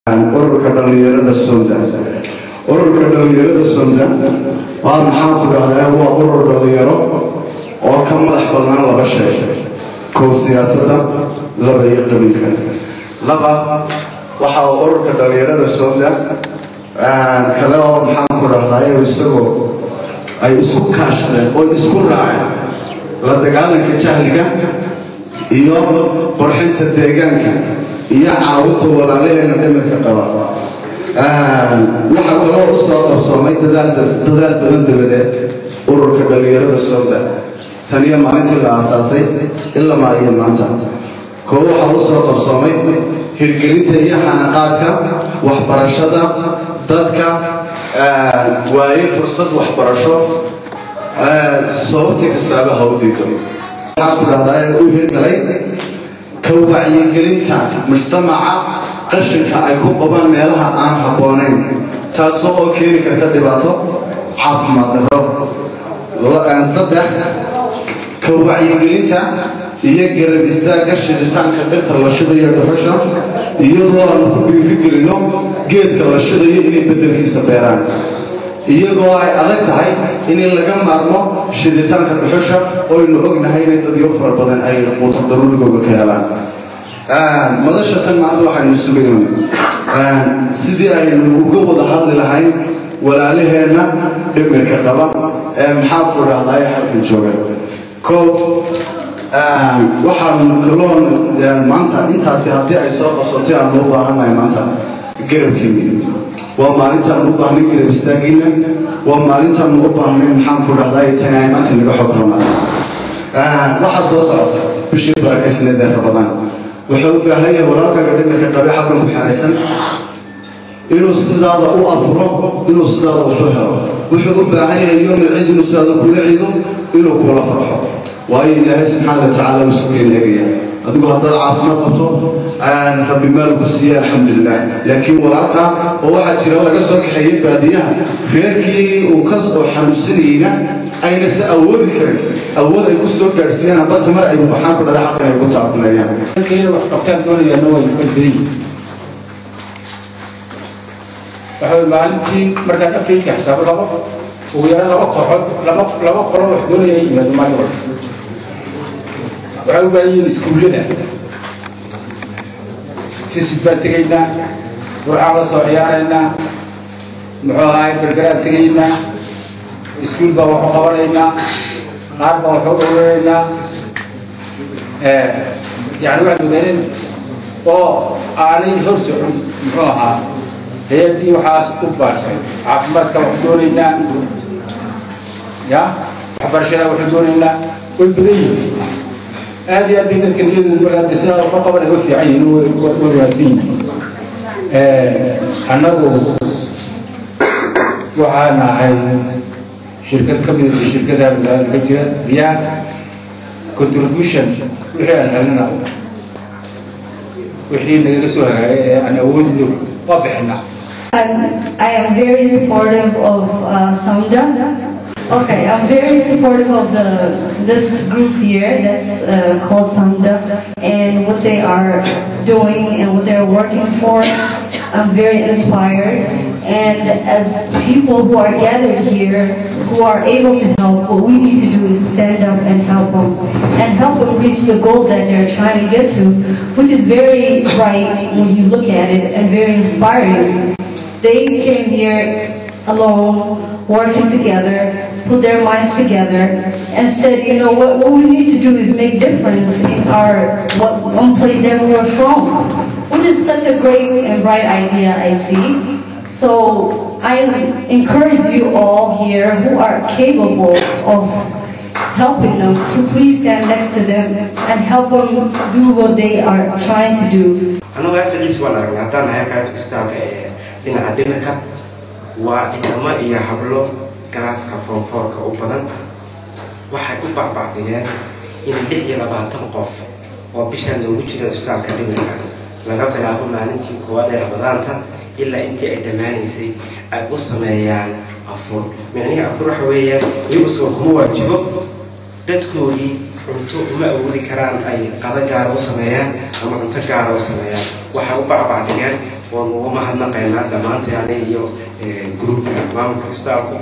ururka dhallinyarada sonda ururka dhallinyarada sonda waa maxaan ku dhahdaa waa urur dhallinyaro oo ka madax bannaan laba shay kow siyaasadda laba iyo qabiilka laba waxa uu ururka dhallinyarada sonda kale oo maxaan ku dhahdaa isagoo ay isku kaashadeen oo isku raaceen la dagaalanka jahliga iyo qurxinta deegaanka iyo caawinta walaalaheena dhimirka qaba waxaa kaloo u soo qarsoomay dadaal badan dabadeed ururka dhallinyarada sonda tan iyo maalintii la aasaasay ilamaa iyo maanta koo waxaa u soo qarsoomay hirgelinta iyo xanaqaadka waxbarashada dadka waaye fursad waxbarasho sababtii kastaaba ha u diido waxaan ku dhahdaa ee u hirgalay ka wacyigelinta mujtamaca qashinka ay ku qabaan meelaha aan habboonayn taasoo oo keeni karta dhibaato caafimaad darro saddex ka wacyigelinta iyo garab istaagga shiditaanka dhirta la shidayo dhuxusha iyadoo aanu ku dhiirigelino geedka la shidayo inay beddelkiisa beeraan iyagoo ay adag tahay in laga maarmo shiditaanka dhuxusha oynu ognahay inay dadyo fara badan ay quuto daruurigooga ka helaan madasha tan maanta waxaynu sugayna sidii aynu uga wada hadli lahayn walaalaheenna dhimirka qaba ee maxaa ku dhahdaay halkan jooga koob waxaanu kaloon maanta intaasi haddii ay soo qabsatay aanu u baahannahay maanta garabkiina waa maalintaanu u baahnay garab istaagiina waa maalintaanu u baahnay maxaan ku dhahdaay tani ay maanta naga xog ronaata waxaa soo socota bishii barakaysaneedee rabadaan wuxuu u baahan yahay walaalkaaga dhimirka qabe xalkan ku xeeraysan inuu sidaada u afuro inuu sidaada waxu helo wuxuu u baahan yahay yoomi cid inuu sidaada kula cido inuu kula farxo waayo ilaahay subxaana watacaala uu isu keeneegaya adigu haddaad caafimaad qabto rabbi maalku siiye alxamdulilah laakiin walaalka oo waxaa jira laga soo kaxeeyey baadiyaha reerkii uu ka soo xanuunsanayeyna ayna se awoodi karin awood ay ku soo gaadhsiiyaan hadda tamar ay waxaan ku dhada xaqan ay ku taakuleeyaan dadkayada wax qabtaan doonayaana way way badan yihiin waxa way maalintii markaan afrika xisaabo laba ugu yaraan laba kooxood laba laba qolo wax doonaya in yimaado maalin walba waxay u baahan yihiin iskuullada fisid baan tegaynaa burcaan la soo ciyaaraynaa muxuu ahaay bergeraan tegaynaa iskuul baan waxu qabanaynaa qaar baan waxu dhowranaynaa yani waxaan ogaaneen oo aanay hor socon muxuu ahaa hay-addii waxaas u baashay caafimaadka waxu doonaynaa ya waxbarashada waxu doonaynaa way badan yihiin aad iyo aad bay dadka niyadu markaa sidaa waxu qaban uga fiican yihiin way wanaagsan yihiin annagu waxaan ahay shirkad ka mid shirkadaha magaalada ka jira biyaa contribution wixii aan helnana wixii nagaga soo hagaagay ee aan awoodino waa bixinaa I am very supportive of uh, Samda. Okay, I'm very supportive of the this group here that's uh, called Samda and what they are doing and what they're working for. I'm very inspired. And as people who are gathered here, who are able to help, what we need to do is stand up and help them and help them reach the goal that they're trying to get to, which is very bright when you look at it and very inspiring. They came here alone, working together, put their minds together, and said, you know, what, what we need to do is make difference in our what one place that we're from, which is such a great and bright idea, I see. So I encourage you all here who are capable of helping them to please stand next to them and help them do what they are trying to do. anagu afciis waan aragnay haddaan nahay qaybta isbitaalka ee dhinaca dhimirka waa inamo iyo hablo galaaska foonfoorka u badan waxay u bacbacdiyeen in lix iyo labaatan qof oo bishaan loogu jira isbitaalka dhimirka laga bilaabo maalintii koowaad ee rabadaanta ilaa intii ay dhammaanaysay ay u sameeyaan afur micnihii afur waxa weeyaan iyagu soo kuma waajibo dadkoodii cunto uma awoodi karaan ay qada gaara u sameeyaan ama cunto gaara u sameeyaan waxay u bacbacdhigeen waan uga mahadnaqaynaa dhammaantaani iyo gruubka maamulka istaafku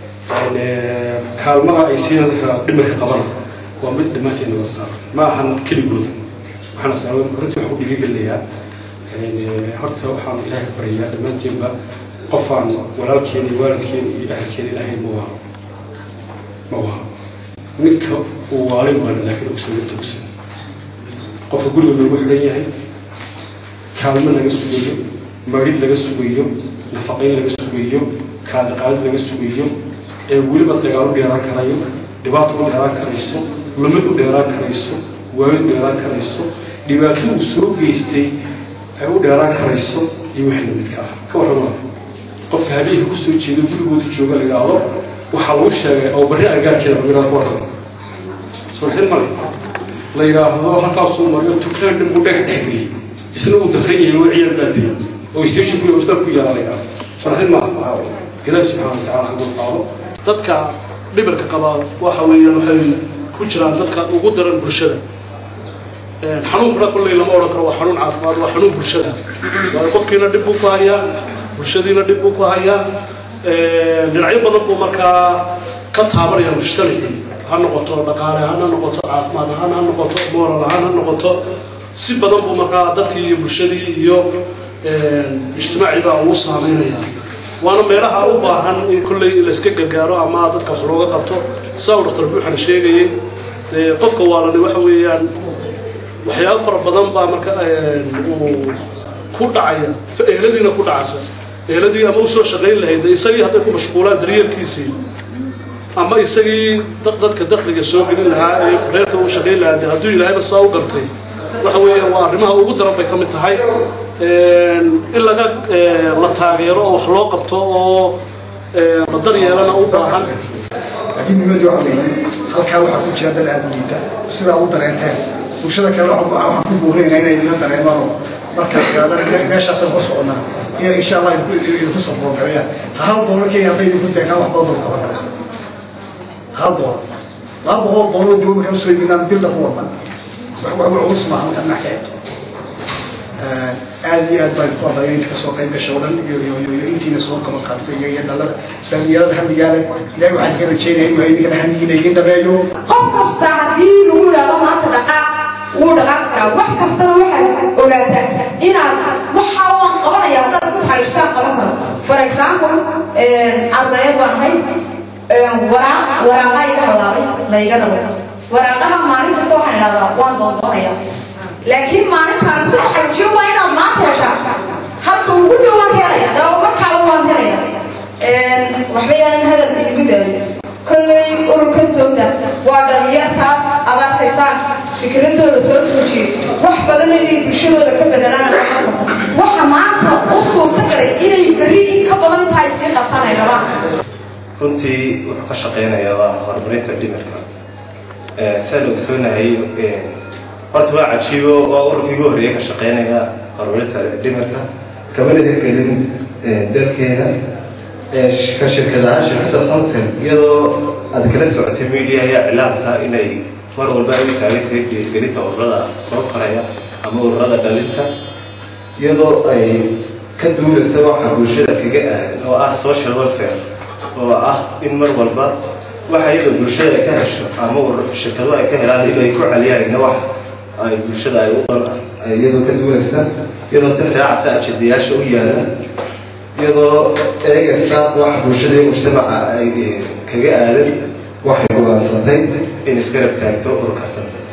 kaalmada ay siina dadka dhimirka qabana waa mid dhammaanteed wada saar ma ahan keligood waxaana saawada korinta waxaan u dhiirigelinayaa horta waxaan ilaahay ka baryayaa dhammaanteenba qofaan walaalkeena iyo waalidkeena iyo ahalkeena ilaahay ma waaro ma waaro ninka uu waalin waana laakiin ogsan inta ogsan qofka guriga loogu xidhan yahay kaalmo laga sugayo marid laga sugayo nafaqayn laga sugayo kaadiqaadid laga sugayo ee weliba dagaal u dheeraan karayo dhibaato u dheeraan karayso lumid u dheeraan karayso waayid u dheeraan karayso dhibaato uu soo geystay ay u dheeraan karayso iyo wixii lamidka ah ka warrama qofka habeenka kusoo jeeda gurigooda jooga la yidhaahdo waxaa lagu sheegay oo barri agaarkeeda rabiraad ku warrama suuxin male la yidhaahdo halkaasuu mariyo tukaan dhan buu dhagax dhex geliyey isna uu dafran yahay oo ciyaar baa dilay oo station ku hostaa ku yaala la yidhaahdo suuxin maaha ilaahi subxaana wa tacaala hagu qaado dadka dhimirka qaba waxa weeyaan waxay ku jiraan dadka ugu daran bulshada xanuunkuna kolley lama odhan karo waa xanuun caafimaad waa xanuun bulshada waayo qofkiina dhib buu ku hayaa bulshadiina dhib buu ku hayaa dhinacyo badan buu markaa ka taabanaya mujtamacii ha noqoto dhaqaale ahaan ha noqoto caafimaad ahaan ha noqoto moral ahaan ha noqoto si badan buu markaa dadkii iyo bulshadii iyo ijtimaacii baa ugu saameynaya waana meelaha u baahan in kolley layska gargaaro ama dadka wax looga qabto saa uu dhaktar buuxan sheegayay qofka waalani waxa weeyaan waxyaabo fara badan baa marka uu ku dhacaya eeladiina ku dhacaysa eeladii ama usoo shaqayn lahayd isagii hadday ku mashquulaan daryeelkiisii ama isagii dadka dakliga soo gelin lahaa ee reerka uu shaqayn lahaa de hadduu ilaahayba saa u gartay waxa weeyaan waa arrimaha ugu daran bay ka mid tahay in laga la taageero oo wax loo qabto oo la daryeelana u baahan laakiin muhiimadu waxa weeye halkaa waxaa ku jira dad aada u liita sidaa u dareenteen bulshada kale waxaan ku buurinayna inay idinla dareemaano markaad gaadaan meeshaasaan ku soconnaa inay insha allah idinku saboolgalayaan hal doolar kenya hadday idinku teegaan wax badan doolar kaba karaysa hal doolar laba boqol doolar dib markaan usoo iibinaan bilda ku wadnaa wax wax culus maaha markaad dhinac ka eegto aad iyo aad baan idinku amraya inta kasoo qayb gasha oo dhan iyo iyo iyo intiina soo kaba qaabtay iyo iyo dhalada dhalinyarada hamigaale ilahay waxaan idinka rajeynaya inuu idinkana hamigiina idin dhameeyo qof kasta haddii lagu yidhaahdo maanta dhaqaaq wuu dhaqaaqi karaa wax kastana waxaad ogaataa inaad waxa waan qabanaya haddaad isku taxariistaan qaban karo for example ardayad baan ahay waraaq waraaqa iga halaabay layga rabo waraaqaha maalin kasta waxaan idhahdaa waan doondoonaya laakiin maalintaan isku taxariijiyo waa inaad maanta heshaa halka ugu dhow waan helaya daba markaaba waan helaya waxba yaanan hadal igu daayo kolley ururka sowda waa dhalinyartaas aad arkaysaan fikradooda soo tuujiyey wax badan inay bulshadooda ka bedelaan waxa maanta u suurta galay inay berri in ka badan tahay sii qabtaan ay rabaan runtii wuxuu ka shaqeynayaa waa horumarinta dhimirka saa la ogsoonahay horta waa cajiibo waa ururkii ugu horreeya ka shaqeynaya horumarinta dhimirka kamana hirgelin dalkeena ka shirkadaha shirkadda somtel iyadoo aad kala socotay media iyo iclaamka inay mar walba ay u taagantahay dhiirgelinta ururada soo koraya ama ururada dhalinta iyadoo ay ka duulaysa waxa bulshada kaga aadan oo ah social welfare oo ah in mar walba waxa iyadoo bulshada ay ka hesho ama shirkadu ay ka helaan inay ku celiyaan wax ay bulshada ay u dan iyadoo ka duulaysa iyadoo tixraacsa ajadayaasha u yaala iyadoo eegaysa waxa bulshada iyo mujtamaca ay kaga aadan waxay go'aansatay in isgarab taagto ururka sambe